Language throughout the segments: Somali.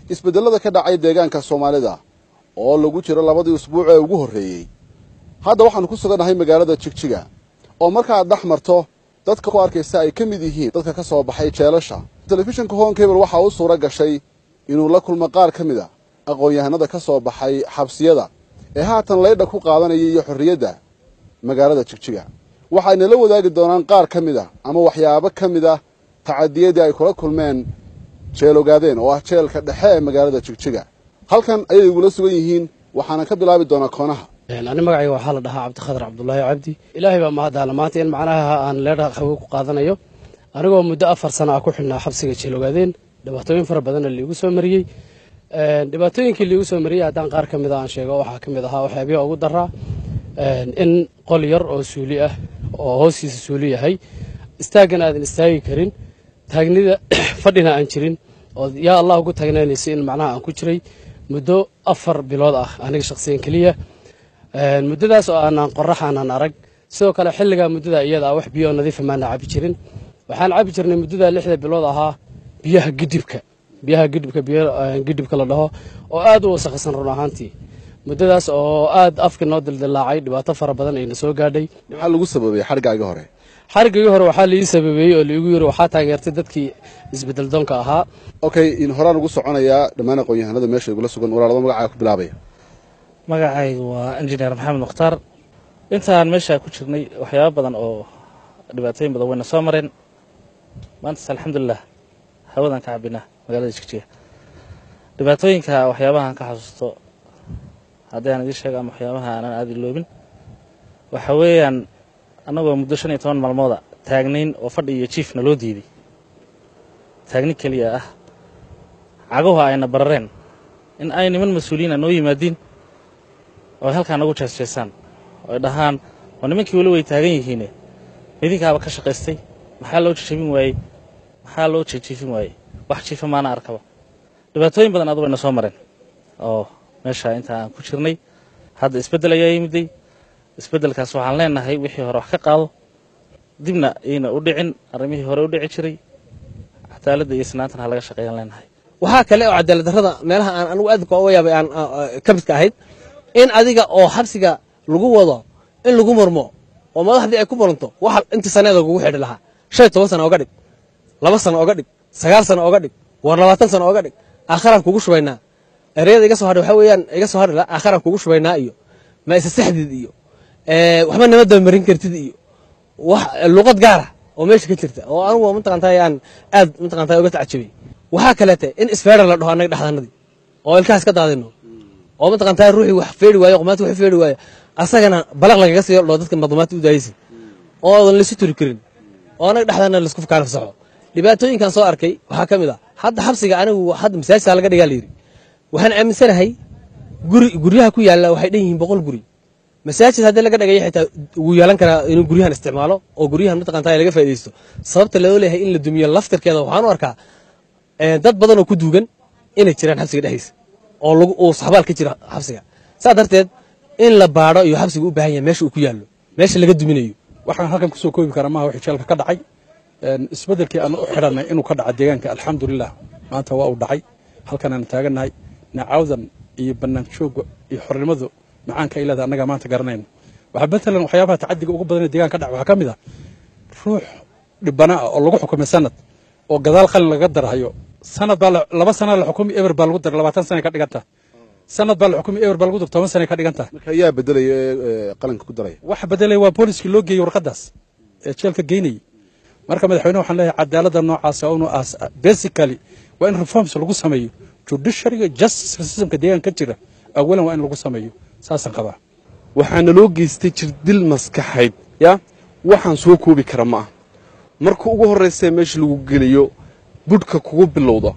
isbeddellada ka dhacay deegaanka soomaalida oo lagu jiro labadii usbuuc ee ugu horreeyey hadda waxaannu ku sugannahay magaalada jigjiga oo markaad dhex marto dadka ku arkaysa ay ka mid yihiin dadka ka soo baxay jeelasha telefishinka hon cable waxaa u suura gashay inuu la kulmo qaar ka mid a aqoon-yahanada ka soo baxay xabsiyada ee haatan laydha ku qaadanaya iyo xorriyadda magaalada jigjiga waxayna la wadaagi doonaan qaar ka mid ah ama waxyaabo ka mid ah tacadiyadii ay kula kulmeen jeel ogaadeen oo ah jeelka dhexe ee magaalada jigjiga halkan ayay igula sugan yihiin waxaana ka bilaabi doonaa koonaha ani magacayga waxaa la dhahaa cabdikhadar cabdulaahi cabdi ilaahay baa mahaddaala maanta in macnaha aan leedha hawe ku qaadanayo anigoo muddo afar sana ah ku xidhnaa xabsiga jeel ogaadeen dhibaatooyin fara badanna liigu soo mariyey dhibaatooyinkii liigu soo mariyey haddaan qaar ka mid a aan sheego waxaa ka mid ahaa waxyaabiya ugu daraa in qol yar oo suuli ah oo hoostiisa suuli yahay istaaggan aadan istaagi karin taagnida fadhina aan jirin oo yaa allah ugu taagnaynaysa in macnaha aan ku jiray muddo afar bilood ah aniga shakhsiyan keliya muddadaas oo aanaan qorax aanan arag sidoo kale xilligaa muddada iyada ah wax biyo oo nadiifa maana cabi jirin waxaan cabi jirnay muddada lixda bilood ahaa biyaha gidibka biyaha gidhibka biyo gidhibka la dhaho oo aad u wasakhisan run ahaantii muddadaas oo aad afka noo dildilaacay dhibaato fara badan ayna soo gaadhay maxaa lagu sababay xarigaaga hore xarigagii hore waxaa laii sababeeyey oo laigu yiri waxaa taageertay dadkii isbedel doonka ahaa okay in horaan ugu soconayaa dhammaan aqoon-yahanada meesha igula sugan walaalada magacaa ku bilaabaya magacaygu waa injineer maxamed mukhtaar intaan meeshaa ku jirnay waxyaaba badan oo dhibaatooyin badan wayna soo mareen maantas alxamdulilah hawadan ka cabinaa magaalada jigjiga dhibaatooyinka waxyaabahaan ka xasuusto haddii aan idiin sheego ama waxyaabaha aanan aada iloobin waxa weeyaan annagoo muddo shan iyo toban maalmooda taagnayn oo fadhi iyo jiifna loo diiday taagni keliya ah cagahu ayna barareen in ay niman mas-uuliyiina noo yimaadiin oo ay halkaa nagu jeesjeesaan oo ay dhahaan oo nimankii weli way taagan yihiine midinkaaba ka shaqaystay maxaa loo jejebin waayey maxaa loo jejiifin waayey wax jiifa maana arkaba dhibaatooyin badan adu wayna soo mareen oo meesha inta aan ku jirnay hadda isbeddel ayaa yimiday isbeddelkaas waxaan leenahay wixii hore wax ka qaado dibna ayna u dhicin arrimihii hore u dhici jiray cadaaladda iyo sinaantan ha laga shaqeeyaan leenahay waxaa kale oo cadaalad darrada meelaha aan anigu aadka uga yaabay aan ka midka ahayd in adiga oo xabsiga lagu wado in lagu murmo oo madaxdii ay ku muranto waxa intii saneeda lagugu xidhi lahaa shan iyo toban sana oga dhig laba sano oga dhig sagaal sano oga dhig war labaatan sano oga dhig aakharaan kugu shubaynaa ereyada iga soo hadhay waxaa weeyaan iga soo hadhi la aakharaan kugu shubaynaa iyo ma isa saxdid iyo waxba nama dabamarin kartid iyo wax luqad gaara oo meesha ka jirta oo anigu mataqaantaa aan aad mataqaantaa uga tacajabay waxaa kaleete in isfeera la dhaho annaga dhexdanadii oo ilkahaas ka daadino oo mataqaantaa ruuxii wax feeri waayo qomaati wax feeri waayo asagana balaq lagaga siiyo dhoo dadka madlumaadta u daayaysa oo oodan laysu turi karin oo annaga dhexdana laisku kaana fasaxo dhibaatooyinkan soo arkay waxaa ka mid ah hadda xabsiga anigu hadda masaajidka laga dhigaa layidhi waxaan aaminsanahay guri guryaha ku yaalla waxay dhan yihiin boqol guri masaajid haddii laga dhagayo xitaa wuu yeelan karaa inuu guryahan isticmaalo oo guryahan mataqaantaa laga faa'idaysto sababta loo leeyahay in la dumiyo laftirkeeda waxaan u arkaa dad badan oo ku duugan inay jiraan xabsiga dhexdiisa oo lagu uu saxbaal ka jira xabsiga saa darteed in la baadho iyo xabsiga u baahan yahay meesha uu ku yaallo meesha laga duminayo waxaan halkan kusoo koobi karaa maaha wixii jeelka ka dhacay isbeddelkii aan u xidhanay inuu ka dhaca deegaanka alxamdulilah maanta waa uu dhacay halkan aan taagannahay nacawdan iyo bannaan joogga iyo xornimadu macaanka ay leedahay annagaa maanta garanayno waxaa matalan waxyaabaha tacadiga ugu badan ee deegaanka ka dhaca waxaa ka mid ah ruux dhibana ah oo lagu xukumay sanad oo gadaal qalin laga darhayo sanad baa laba sana la xukumi eber baa lagu daray labaatan sana ka dhiganta sanad baa la xukumi eber baa lagu daray toban sana ka dhiganta marka ayaa bedelaya ee qalinka ku daraya waxa bedelaya waa booliskii loo geeyey warqadaas ee jeelka geynayay marka madaxweyne waxaan leeyahay cadaaladda noocaas oo inu aas basically waa in reforms lagu sameeyo judiciaryga justice systemka deegaanka ka jira awalan waa in lagu sameeyo saasaan qabaa waxaana loo geystay jirdil maskaxayd ya waxaan soo koobi kara ma ah marka ugu horraysa meesha lagu geliyo budhka kugu bilowda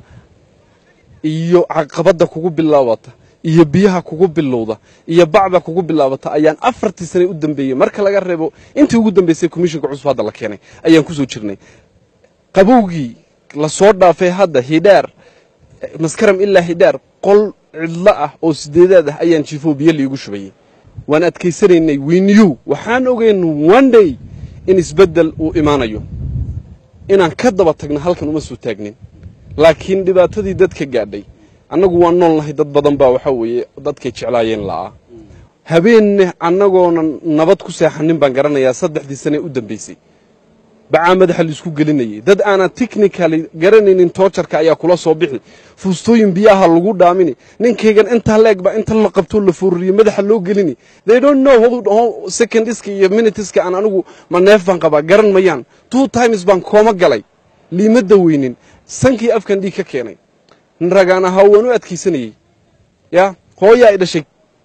iyo caqabadda kugu bilaabata iyo biyaha kugu bilowda iyo bacda kugu bilaabata ayaan afartii sane u dambeeyey marka laga reebo intii ugu dambaysay komishinka cusub hadda la keenay ayaan ku soo jirnay qabowgii la soo dhaafay hadda hidhaar maskaram ilaa hidhaar qol cidlo ah oo sideedaad ah ayaan jiifoo biyo liigu shubayey waan adkaysanaynay winiyu waxaan ogeyn one day in isbeddel uu imaanayo inaan ka daba tagno halkan uma soo taagnin laakiin dhibaatadii dadka gaadhay annagu waan nool nahay dad badan baa waxaa weeye dadkay jeclaayeen la'aa habeenne annagoonan nabad ku seexanin baan garanayaa saddexdii sane u dambaysay bacaa madaxa laisku gelinayay dad aanan technically garanaynin toojarka ayaa kula soo bixi fuustooyin biyaha lagu dhaamini ninkaygan intaa leeg baa inta la qabtoo la foorriye madaxa loo gelini they don't know how secondiska iyo minutiska aan anigu ma neef baan qabaa garan mayaan two times baan kooma galay liimadda weynin sankii afkan dhiig ka keenay ragaan ahaa waan u adkaysanayey yaa hooyaa i dhashay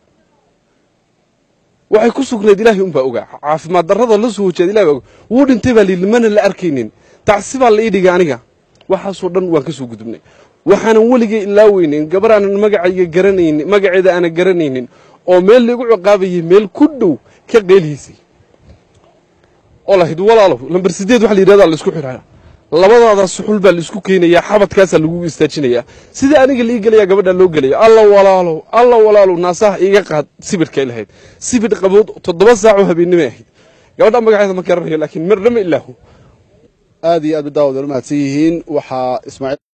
waxay ku sugnayd ilaahay unbaa ogaa caafimaad darrada la soo hojeeda ilahay baa ogaa wuu dhintay baa layidhi mana la arkaynin tacsi baa la ii dhigay aniga waxaasoo dhan waan ka soo gudubnay waxaanan weligay ilaaweynin gabar aanan magacayga garanaynin magaceeda aanan garanaynin oo meel laigu ciqaabayay meel ku dhow ka qeylhiisay oo lahayd walaalow lambar sideed waxa la yidhahdaa la isku xidhaa labadaada suxul baa la isku keenayaa xabadkaasaa lagu istaajinayaa sidai aniga la ii gelayaa gabadhaa loo gelaya alla walaalow alla walaalow naasaha iiga qaad sibidhkay lahayd sibidh qabood toddoba saacoo habeennimay ahayd gabadha magaceeda ma garanayo laakiin marnama ilaahu aad iyo aad ba daawad wala mahadsan yihiin waxaa ismaaciil